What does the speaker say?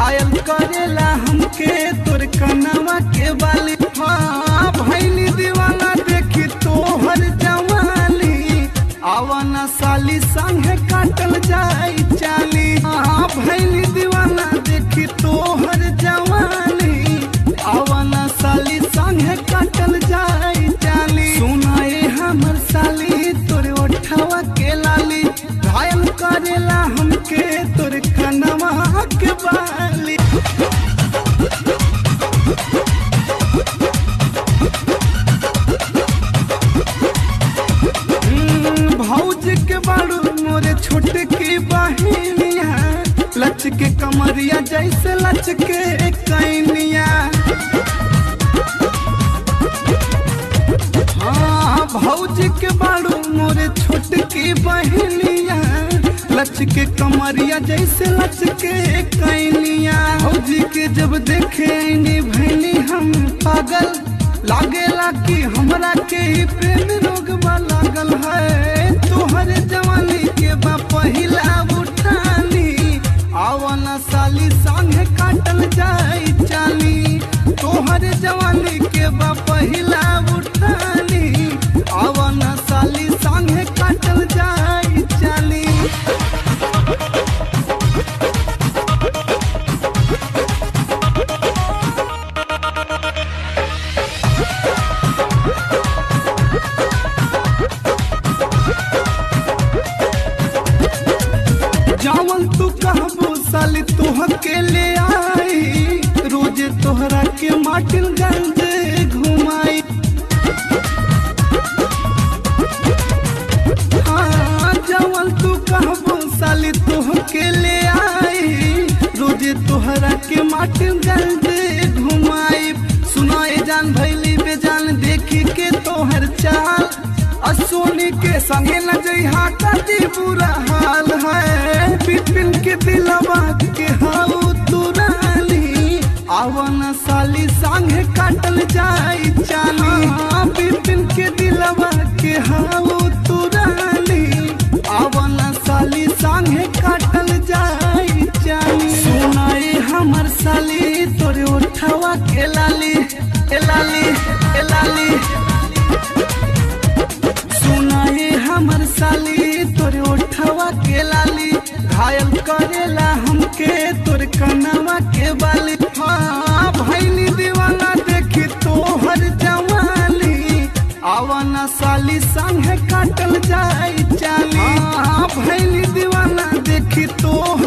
घायल करेला हमके तोर कनवा के बाली हाँ भैली दीवाना देखी तोहर जवाली आवाना साली संगे काटल जाई चाली हाँ भैली दीवाना देखी तोहर जवाली आवाना साली संगे काटल जाई चाली सुनाए हमर साली तोरे ओठवा के लाली घायल करेला हमके तोरे कनवा के बाली हम्म, भौज के बाड़ू मोरे छोट की बहिनिया लच के कमरिया जैसे लच के कैनिया हाँ भौज के बाड़ू मोरे छोट की बहिनिया लच के कमरिया जैसे लच के कैनिया भौजी के जब देखे नी भैनी हम पागल लागेला कि हमरा के ही प्रेम रोग लागल है तोहर जवानी के बा पहिला उठानी आवाना साली संगे काटल जाई चाली तोहर जवानी के बा पहिला उठानी आवाना साली संगे काटल जाई चाली जावन तू कहबो साली तोह के ले आई रोजे तोहरा के माटिल गंज घुमाई हाँ जावन तू कहबो साली तोह के ले आई रोजे तोहरा के माटिल गंज घुमाई सुनाए जान भैली बेजान देखी के तोहर चाल असोनी के संगे न जइहा कदी बुरा हाल है बिपिन के दिलवा के हाउ तुराली आवन साली संगे काटल जाई चाली हाँ, बिपिन के दिलवा के हाउ तुराली आवन साली संगे काटल जाई चाली सुनाई हमर साली तोरे उठवा के लाली ए लाली ए लाली सुनाई हमर साली तोरे ओठवा के लाली घायल करेला हमके तोर कनवा के बाली हाँ भैली दीवाना देखी तोहर जवाली आवाना साली संगे काटल जाई चाली हाँ भैली दीवाना देखी तोहर